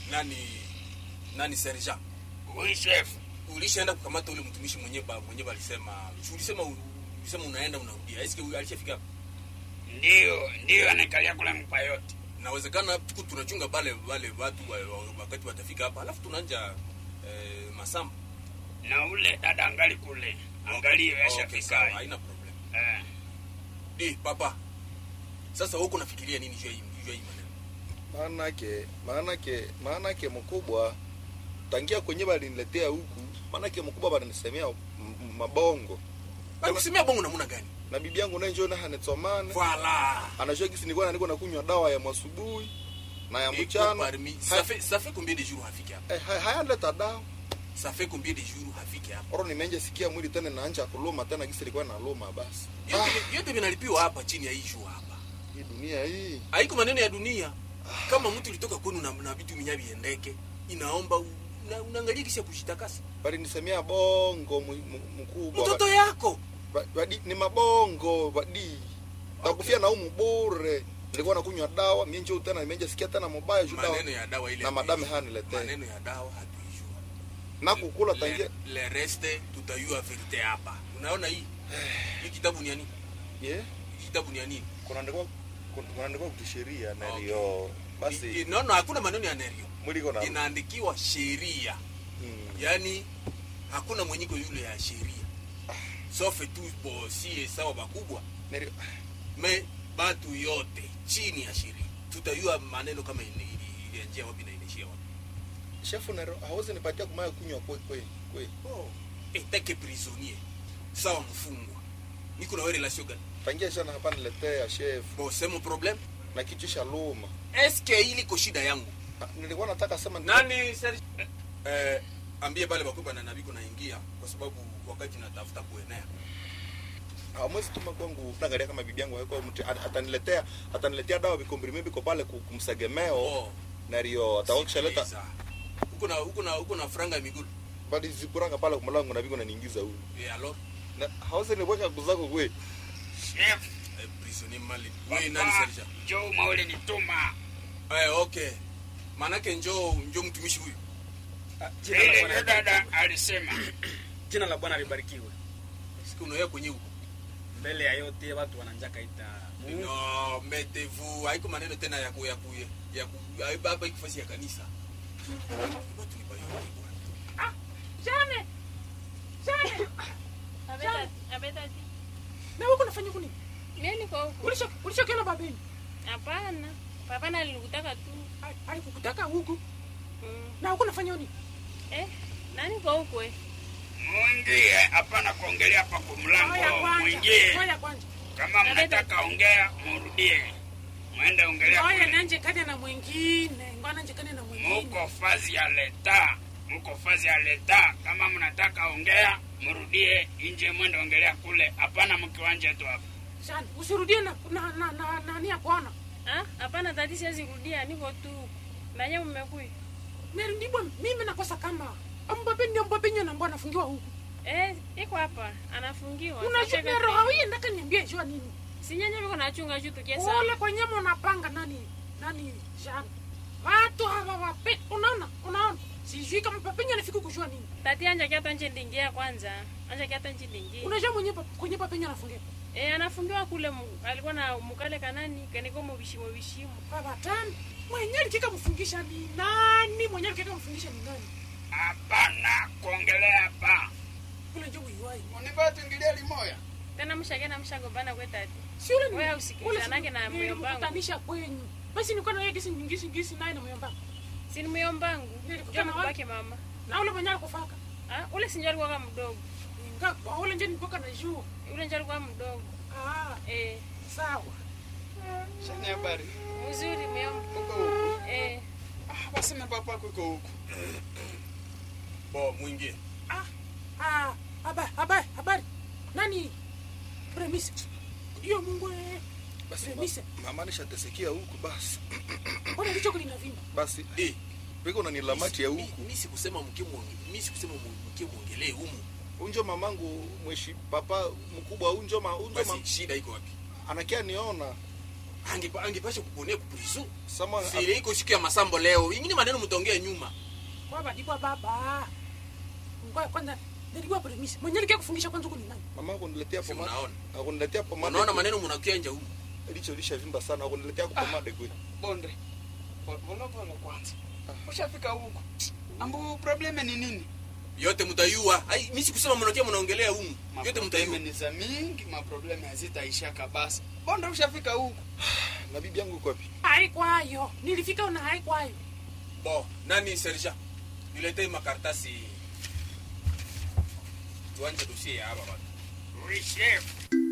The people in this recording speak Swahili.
nani nani sergeant Oui, chef. ulishaenda kukamata ule mtumishi mwenye ba mwenye balisema si ulisema ulisema unaenda unarudia eske alishafika hapa Ndio, ndio anakalia kule mpa yote. nawezekana tuku tunachunga bale wale watu wa- wa- wakati watafika hapa alafu tunanja eh, masamba Na ule dada angali kule. Angalie Okay, ashafika. sawa, haina problem Eh. eh papa sasa huko nafikiria nini juu ya hii juu ya hii maneno maanake maanake maanake mkubwa tangia kwenye baliniletea huku maanake mkubwa balinisemea m- m- mabongo Balisemea bongo namna gani na bibi yangu naye njoo hanetsomane voilà anajua kisi nilikuwa nilikuwa nakunywa dawa ya mwasubuhi na ya Iko mchana parmi ça Ha- fait ça fait combien de jours hafiki hapa eh, ha- hayaleta dawa ça fait combien de jours hafiki hapa oro nimenje sikia mwili tena naanja kuluma tena kisi ilikuwa naluma basi yote yote vinalipiwa hapa chini ya hii juu hapa hii dunia hii haiko maneno ya dunia kama mtu ulitoka kwenu na, na vitu minya viendeke inaomba u- una- unaangalia kisha kushitakasa balinisemea bongo mu- mu- mkubwa mtoto yako Ba- badi ni mabongo badi takufia na umu bure nilikuwa nakunywa dawa mienjo tena nimenje sikia tena mubaya juu dawa maneno ya dawa ile na madame hatuijua. haniletee. maneno ya dawa hatuijua na kukula tangia le, le reste tutayua verite hapa unaona hii hii kitabu ni ya nini yeah. Hii kitabu ni ya nini kunaandikwa kunaandikwa kisheria Okay. nalio I- basi i- no no hakuna maneno ya nerio mwili iko na inaandikiwa sheria Mm. yaani hakuna mwenyiko yule ya sheria sofe tu bo sie sawa bakubwa Nalio- me batu yote chini ya sheria tutayua maneno kama ili- ili- ilianjia wapi na inaishia wapi shefu nero hawezi nipatia kumaya kunywa kwe kwe kwe oh. etake prisonnier sawa mfungwa niko na we relation gani tangia shana hapa niletea chef bo semo problem na kichwa cha luma eske ili ko shida yangu Ah, nilikuwa nataka sema nani Serge? eh, ambie bale bakubwa na nabiko naingia kwa sababu wakati natafuta kuenea hawezi tuma kwangu naangalia kama bibi yangu haiko mtu at- ataniletea ataniletea dawa vikombrime biko pale ku- kumsegemeo oh. nario atakishaleta sikiliza. huko na huko na huko na franga ya miguu bali zikuranga pale kumlango na biko naniingiza huyu eh alors na hawezi niweka kuzako kwe Chef. eh, prisonnier mali wewe nani Papa, Serge Joe maule nituma. eh okay manake njoo njoo mtumishi huyu Ah, jina la Ile Bwana ile dada libarikiwe. alisema. Jina la Bwana libarikiwe. siku unaoya kwenye huko Mbele ya yote watu wananjaka ita Mungu. no mettez-vous haiko maneno tena ya ku ya ku ya ku hapa ikifasi ya kanisa watu ni bayo bwana Jane! Jane! Abeta, abeta ti. Na wewe unafanya nini? Mimi niko huku. Ulisha ulishakiona babeni? Hapana. Papa nalikutaka tu. Ai- Alikukutaka huku. Mm. Na huko unafanya nini? Eh, nani kwa huku eh? Mwingie, hapana kuongelea hapa kwa Ngoja mlango. kwanza. Mwingie. Ngoja kwanza. Kama mnataka ongea, murudie. Mwende ongelea Ngoja kule. nanje kane na mwingine. Ngoja nanje kane na mwingine. Muko fazi ya leta. Muko fazi ya leta. Kama mnataka ongea, murudie nje mwende ongelea kule. Hapana mkiwanje tu hapa. Jane, usirudie na na na na nani hapana. Ah, hapana tati siwezi kurudia, niko tu. Na yeye mmekuja. Neri ndibwa mimi nakosa kama ambape ndio ambape nyo nambwa anafungiwa huku. Eh, iko hapa. Anafungiwa. Unajua Sasa nero hawi ndaka niambie jua nini? Si nyanya biko nachunga juu tukiesa. Ule kwa nyama unapanga nani? Nani Jane? Watu hawa wape unaona? Unaona? Sijui kama papenyo anafika kujua nini. Tati anja kiata nje ndingia kwanza. Anja kiata nje ndingia. Unajua mwenye pa- kwenye papenyo anafungiwa. Eh, anafungiwa kule mu, alikuwa na mukale kanani kaniko mu bishimo bishimo. Baba tani. Mwenye alikika mfungisha ni nani? Mwenye alikika mfungisha ni nani? Hapana kuongelea hapa. Ule ndio uiwai. Univaa tuingilia limoya. Tena mshake na mshagombana kwa tati. Si ule ni. Wewe usikilizanage na moyo wangu. Kutanisha kwenyu. Basi nilikuwa na yeye gisi ngisi ngisi naye na moyo wangu. Si ni myombangu. Nilikutana Njoo wapi? mbake mama. Na ule mwenye alikufaka. Ah, ule sinjo alikuwa kama mdogo. Ngakwa ule ndio nilikuwa na juu. Ule njo alikuwa mdogo. Ah, Eh, sawa. Shani habari. mzuri myomba. Uko huku. Eh, Ah, basi na papa yako iko huku. bo mwingie Ah, ah, habari, habari, habari. Nani? Premise. Hiyo Mungu eh. basi Premise. ma- mama nishatesikia huku basi Mbona kichwa kinavimba? basi eh piko na nilamati ya mi- huku mi sikusema mke mwonge mi sikusema mu- mke muongelee humu unjo mamangu mweshi papa mkubwa unjo ma unjo ma, basi shida iko wapi anakia niona angepa angepasha kuponea kuprizo sama sile iko siku ya masambo leo ingine maneno mtaongea nyuma kwa badikwa baba ngoja kwanza nilikuwa premise mwenye likia kufungisha kwanza huko ni nani mama akuniletea Si pomade unaona? akuniletea pomade unaona maneno mnakianja huko licho lishavimba sana akuniletea pomade kweli bonde polepole kwanza ushafika huku ambu probleme ni nini yote mtayua ai mimi sikusema mnakia mnaongelea huko yote maprobleme mtayua ni za mingi maprobleme hazitaisha kabisa bonde ushafika huku na bibi yangu iko wapi haikwayo nilifika una haikwayo bo nani serja niletee makaratasi tuanje dosie ya hapa bado Oui, chef.